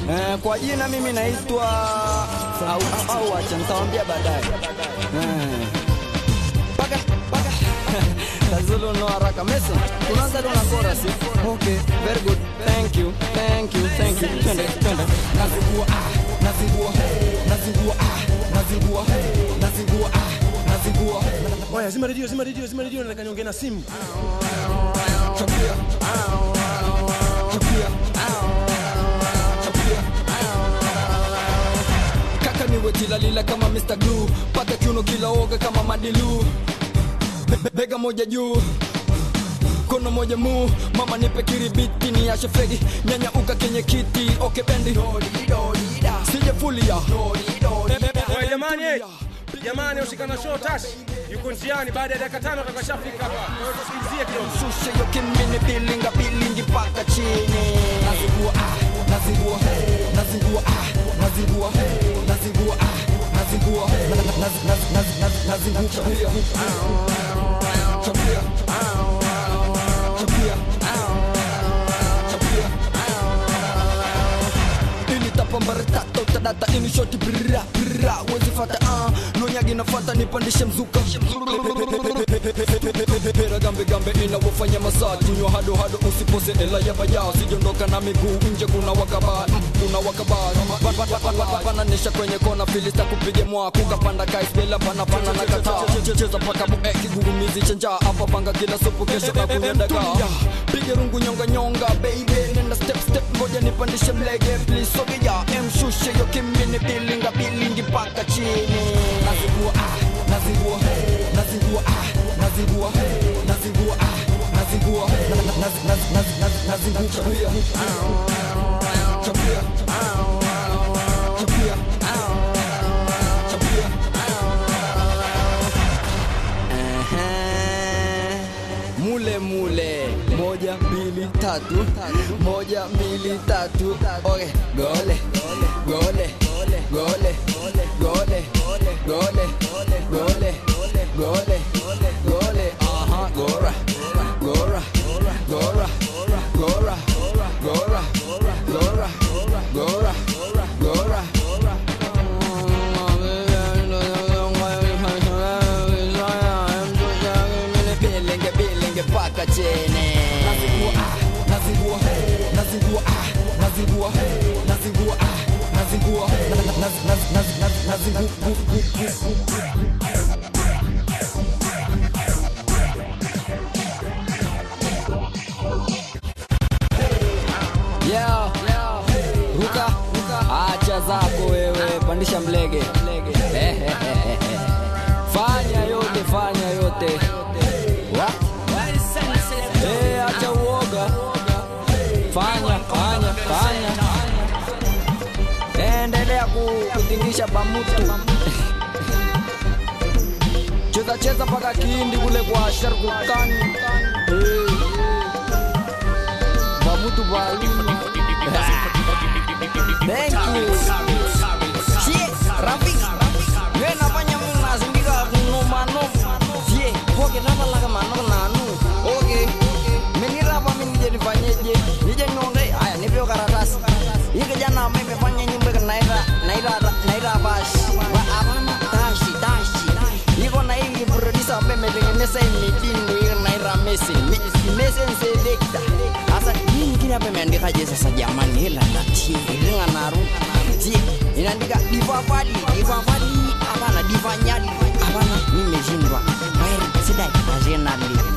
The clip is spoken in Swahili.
Eh, kwa jina mimi naitwa au, au acha nitawaambia baadaye. Eh. Paka paka Tazulu no haraka Messi. Unaanza leo na chorus. Okay, very good. Thank you. Thank you. Thank you. Twende twende. nazingua ah, nazingua nazingua ah, nazingua nazingua ah, nazingua Oya, zima redio, zima redio, zima redio, nataka niongee na simu. Chapia Chapia Chapia Kaka niwe tilalila kama Mr. Glue. Paka kiuno kila oga kama Madilu. Be- be- Bega moja juu kono moja mu mama nipe kiribiti ni ashe fegi nyanya uka kenye kiti oke bendi sije fulia Oya, jamani, eh. jamani, usikana show tash yuko njiani, baada ya dakika tano atakashafika hapa. Kwa hiyo tusikilizie kidogo. shushe yo kimini bilinga bilingi paka chini nazingua ah, nazingua nazingua ah, nazingua nazingua ah, nazingua Naz- naz- naz- naz- nazingua Chapia Chapia Chapia Chapia ini tapambaratata utadata ini shoti brra brra wezi fata ah nonyagi nafata nipandishe mzuka pera gambe gambe inawafanya masaa kunywa hado hado usipose ela ya baya sijondoka na miguu nje kuna wakaba mm, kuna wakaba Ba- ba- ba- ba- ba- bananisha kwenye kona filista kupige mwaku kapanda kaisbela pana pana na kata cheza paka bu eh, kigugumizi chenja hapa panga kila supu kesho hakuna dagaa pige rungu nyonga nyonga baby nenda step step ngoja nipandishe mlege please sogea emshushe yo kimini bilinga bilingi paka chini nazingua ah, nazingua nazingua ah, nazingua nazingua ah, nazingua Naz- naz- naz- naz- nazingua Chapia Chapia Chapia Chapia Ehe. mule mule moja mbili tatu moja mbili tatu okay gole gole gole gole gole gole gole gole aha gora gora gora gora gora gora gora gora Bilenge bilenge paka chini nazingua ah, nazingua nazingua ah, nazingua nazingua ah, nazingua Naz- naz- naz- naz- nazingua Yeah, ruka acha zako wewe, pandisha mlege. Fanya yote, fanya yote. What? Eh, acha uoga. Fanya, fanya, fanya. Endelea ku- kutingisha bamutu. Cheza cheza paka kindi kule kwa Sharkukan. Eh. Bamutu balini. Thank you. Sie, Rafi. Wewe nafanya Mungu nasindika kunoma no. Sie, poke napa laka mano nanu. Okay. Menira hapa mimi nije nifanyeje? Nije niongee. Haya, nipe hiyo karatasi. Hii kijana amefanya nyimbo ya naira naira naira bash. Wa hapana tashi tashi. Iko na hii producer ambaye ametengeneza hii mitindo hiyo naira Messi. Messi selector. Sasa hii nyingine hapa imeandika je sasa jamani hela na tie ilinga naru. Tie inaandika divavali divavali hapana divanyali hapana nimeshindwa. Wewe sidai ajenali.